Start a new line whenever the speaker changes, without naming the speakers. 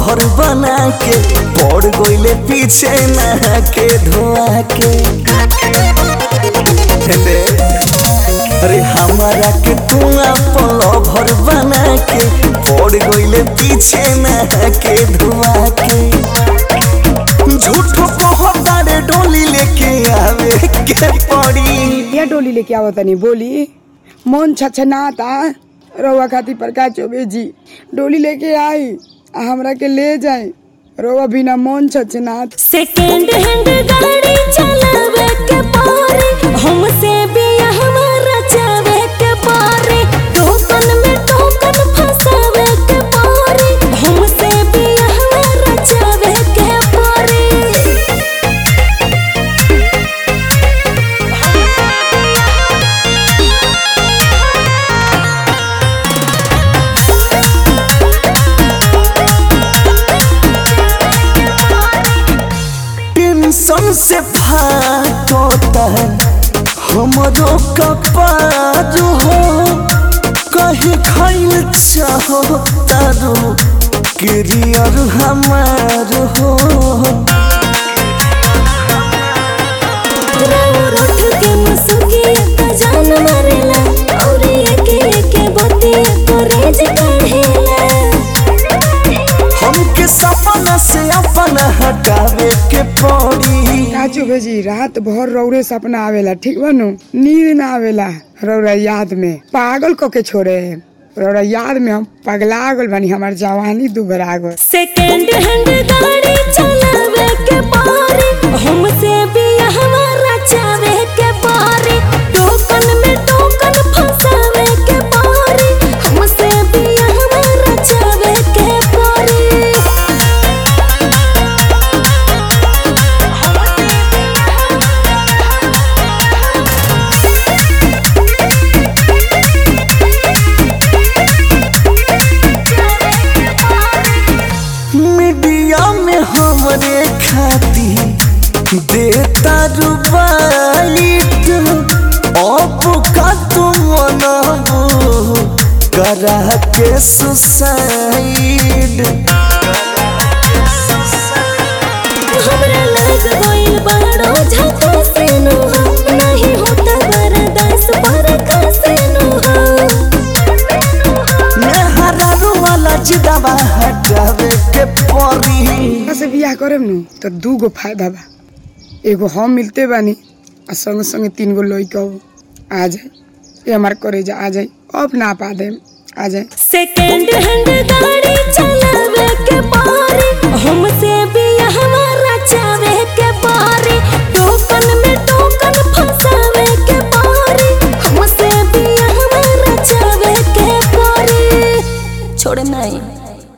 lover बना के पड़ गइले पीछे नहा के धोआ के दे अरे हमारा के तू अपन लभर बना के पड़ गइले पीछे नहा के धोआ के झूठो कहतारे डोली लेके आवे के पड़ी
या डोली लेके आवत तनी बोली मन छछनाता रउआ खातिर प्रकाश चौबे जी डोली लेके आई आ हमरा के ले जाए रउआ बिना मन छछनात
सेकेंड हैंड गाड़ी चलावे के पारे हमसे भी हमारा चावे के पारे टोकन में टोकन फंसावे के पारे हमसे भी हमारा चावे के पारे
टेंशन से फाटता है हमरो कपार हो कहे खाइल चाहो तारो करियर हमार हो
राउर उठ के मुसुकी त जान मारेला और एके एके बतिया करेज काढ़ेला
हमके सपना से अपना हटावे के पड़ी
का चौबे जी रात भर रौरे सपना आवेला ठीक बानू नींद ना आवेला रौरा याद में पागल क के छोड़े रौरा याद में हम पगला गल बानी हमार जवानी दुबरा गल
सेकेंड हैंड गाड़ी चलावे के पारे हमसे भी हमारा चावे के पारे टोकन में टोकन फंसावे के पारे हमसे भी हमारा चावे के पारे
मीडिया में हमरे खाती देता रुबाइट अब का तुम मनाबो करा के सुसाइड
हमरा लग गइल बड़ो झटका से नुहा नहीं होता बर्दाश्त बरखा से नुहा
मेहरा वाला जिदाबा हटावे के परी
से बियाह करेम नु तो दू गो फायदा बा एगो हम मिलते बानी आ संगे संगे तीन गो लइका आ जाए ये हमार करे जा आ जाए अब ना पा देम आ जाए
सेकेंड हैंड गाड़ी चलावे के पारे हमसे भी